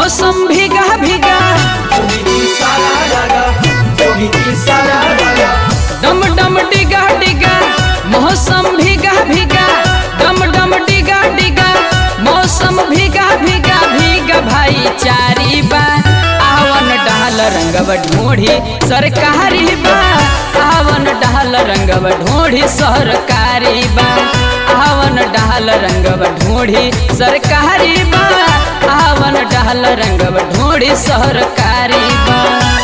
मौसम भीगा भीगा डम डम डिगा डिगा मौसम भीगा भीगा डम डम डिगा डिगा मौसम भीगा भीगा भीगा भाई चारी बा आवन डाल रंगव ढूढ़ी सरकारी बा आवन डाल रंगव ढूढ़ी सरकारी बा आवन डाल रंगव ढूढ़ी सरकारी बा आवन डाल रंगव ढूढ़ी सरकारी बा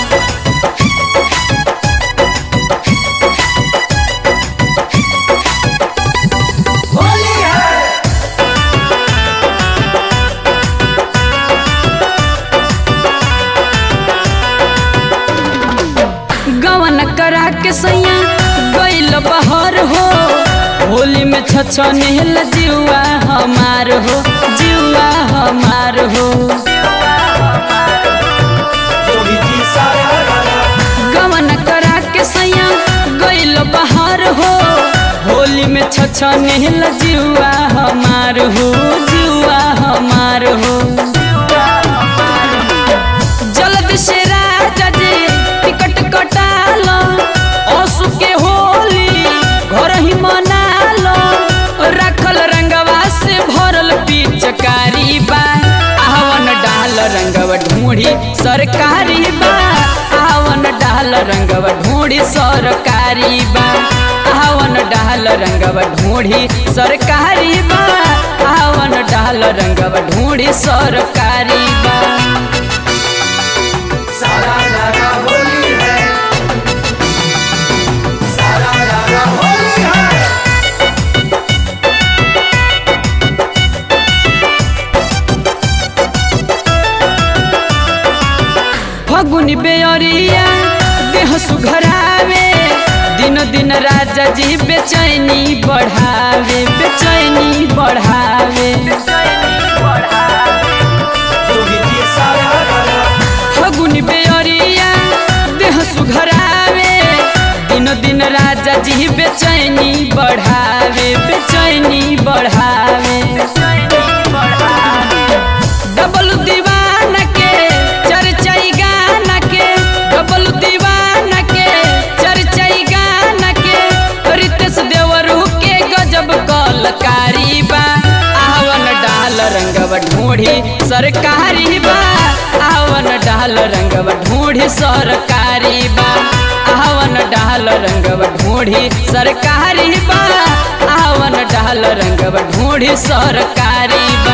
गवन करा के सैया गैल बहर हो होली में छछनेल जुआ हमार हो जुआ हमार हो गवन करा के सैया गैल बहर हो होली में छछनेल जुआ हमार हो जुआ हमार हो जल्द से राजा जी टिकट कटाल असु के होली घर ही मनाल रखल रंगवा से भरल पिचकारी बा आवन डाल रंगवा ढूंढी सरकारी बा आवन डाल रंगवा ढूंढी सरकारी बा आवन डाल रंगवा ढूंढी सरकारी बा आवन डाल रंगवा ढूंढी सरकारी बा सारा रारा होली है सारा रारा होली है फगुनी बेअरिया देह सुघरावे दिन दिन राजा जी बेचैनी बढ़ावे बेचैनी बढ़ावे जोगी जी सारा रारा फगुनी बेअरिया देह सुघरावे दिन दिन राजा जी बेचैनी बढ़ावे बेचैनी बढ़ावे डबल दीवाना के चर्चाई गाना के डबल दीवाना के चर्चाई गाना के रितेश देवरू के गजब कलकारी बा आवन डाल रंगव ढूंढी सरकारी बा आवन डाल रंगव ढूंढी सरकारी बा आवन डाल रंगव ढूंढी सरकारी बा आवन डाल रंगव ढूंढी सरकारी